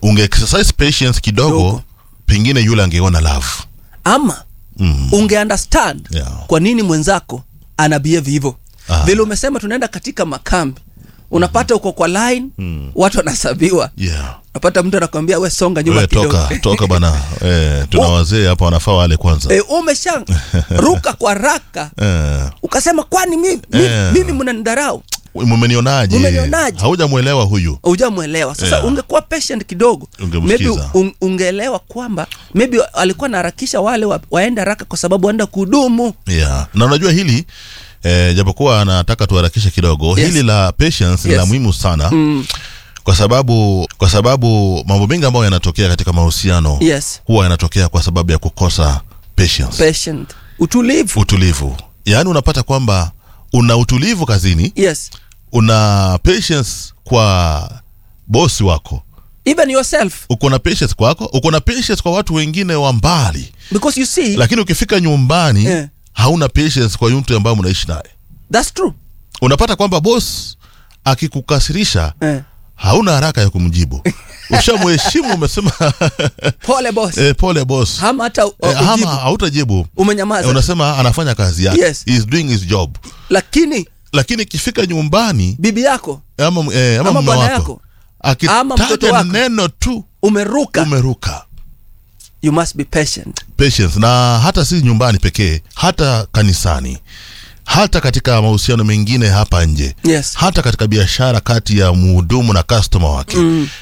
unge exercise patience kidogo Kidogo. pengine yule angeona love ama mm. unge understand Yeah. kwa nini mwenzako ana behave hivyo Ah. vile umesema tunaenda katika makambi unapata uko kwa line watu wanasabiwa yeah. unapata mtu anakwambia we songa nyuma We, kidogo toka toka bana eh, tuna Oh. wazee hapa wanafaa wale kwanza e, umesha ruka kwa raka eh, ukasema kwani mimi, mimi, Eh. mimi mnanidharau mumenionaje Mumenionaje? haujamwelewa huyu hujamwelewa sasa Yeah. ungekuwa patient kidogo Ungemsikiza. maybe un, ungeelewa kwamba maybe alikuwa anaharakisha wale wa, waende haraka kwa sababu waenda kudumu yeah. na unajua hili eh, japokuwa anataka tuharakishe kidogo Yes. hili la patience ni Yes. la muhimu sana mm, kwa sababu kwa sababu mambo mengi ambayo yanatokea katika mahusiano yes huwa yanatokea kwa sababu ya kukosa patience patient utulivu utulivu yaani unapata kwamba una utulivu kazini yes una patience kwa bosi wako even yourself uko na patience kwako uko na patience kwa watu wengine wa mbali because you see lakini ukifika nyumbani Eh. hauna patience kwa mtu ambaye mnaishi naye that's true unapata kwamba boss akikukasirisha eh. hauna haraka ya kumjibu ushamheshimu umesema pole boss eh, pole boss hama hata uh, eh, ama ujibu. hautajibu umenyamaza eh, unasema anafanya kazi yake Yes. He is doing his job lakini lakini ikifika nyumbani bibi yako ama, eh, ama, Ama mume bwana wako yako. Ama mtoto akitaja wako. neno tu umeruka umeruka you must be patient patience na hata si nyumbani pekee hata kanisani hata katika mahusiano mengine hapa nje yes hata katika biashara kati ya mhudumu na customer wake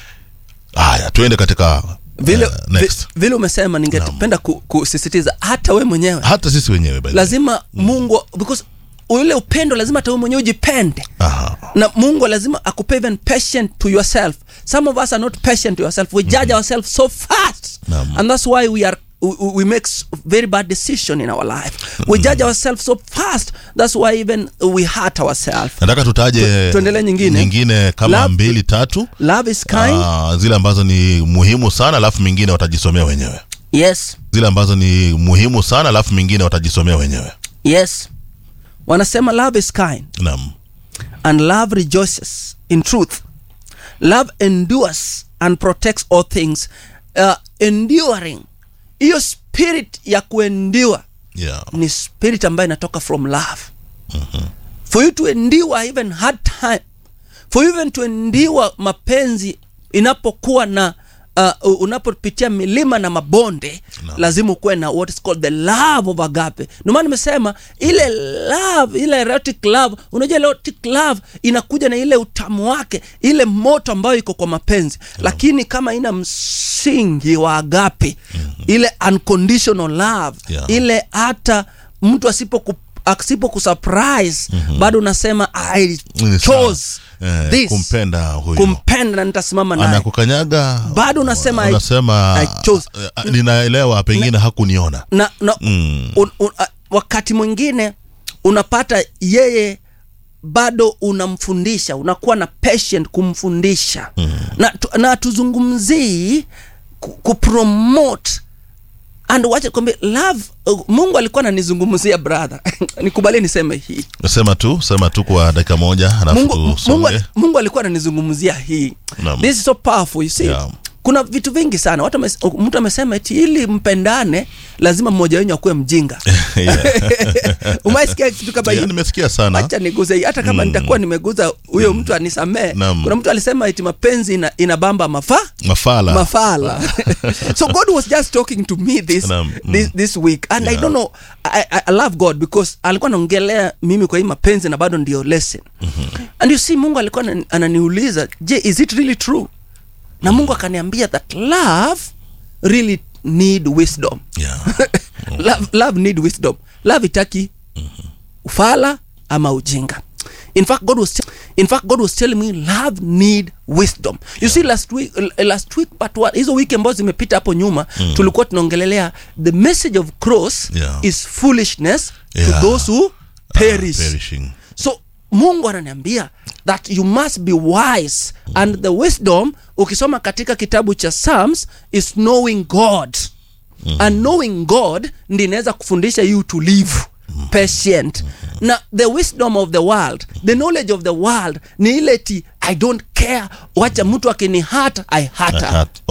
haya tuende katika vile, eh, next vi, vile umesema ningependa ku, kusisitiza hata we mwenyewe hata sisi wenyewe by the way. lazima mungu because ule upendo lazima hata we mwenyewe ujipende Aha. na mungu lazima akupe even patient to yourself some of us are not patient to yourself we judge ourselves so fast Naam. and that's why we are we, we make s- very bad decision in our life we judge ourselves so fast that's why even we hurt ourselves nataka tutaje Tu- tuendelee nyingine. nyingine kama Love- mbili tatu love is kind Ah, zile ambazo ni muhimu sana alafu mingine watajisomea wenyewe yes zile ambazo ni muhimu sana alafu mingine watajisomea wenyewe yes wanasema love is kind naam and love rejoices in truth. Love endures and protects all things. Uh, enduring, hiyo spirit ya kuendure yeah. ni spirit ambayo inatoka from love. For you to endure even hard time, for you even to endure mapenzi inapokuwa na uh, unapopitia milima na mabonde No. lazima ukuwe na what is called the love of agape ndio maana nimesema ile love ile erotic love unajua erotic love inakuja na ile utamu wake ile moto ambayo iko kwa mapenzi lakini kama ina msingi wa agape ile unconditional love Yeah. ile hata mtu asipo asipo kusurprise bado unasema i Ni sawa. chose Eh, this kumpenda huyu kumpenda na nitasimama naye anakukanyaga Bado unasema I- unasema I chose. eh, ninaelewa pengine hakuniona na, na Mm. un, un, a, wakati mwingine unapata yeye bado unamfundisha unakuwa na patient kumfundisha mm. na, tu, na tuzungumzii ku- kupromote and wacha kwambie love uh, mungu alikuwa ananizungumzia brother nikubalie niseme hii sema tu sema tu kwa dakika moja alafu mungu, mungu, tusonge mungu alikuwa ananizungumzia hii Naam. this is so powerful you see Yeah. kuna vitu vingi sana watu wames- mtu amesema eti ili mpendane lazima mmoja wenyu akuwe mjinga Yeah. umaisikia kitu kama Yeah, hiyo nimesikia sana acha niguze hii hata kama nitakuwa nimeguza huyo mtu anisamee Naam. kuna mtu alisema eti mapenzi ina, inabamba mafaa mafala mafala so god was just talking to me this, Naam, mm. this, this week and i Yeah. don't know I, I, I love god because alikuwa anaongelea mimi kwa hii mapenzi na bado ndio lesson mm-hmm. and you see mungu alikuwa anani- ananiuliza je is it really true na mungu akaniambia that love really need wisdom yeah. love, love need wisdom love itaki ufala ama ujinga in fact god was in fact god was telling me love need wisdom you see last week uh, last week but what hizo wiki ambazo zimepita hapo nyuma mm. tulikuwa tunaongelelea the message of cross Yeah. is foolishness Yeah. to those who perish Ah, perishing so mungu ananiambia that you must be wise and the wisdom ukisoma katika kitabu cha psalms is knowing god and knowing god ndi inaweza kufundisha hii utulivu patient na the wisdom of the world the knowledge of the world ni ile ti i don't care wacha mtu akini hata i hata Hat-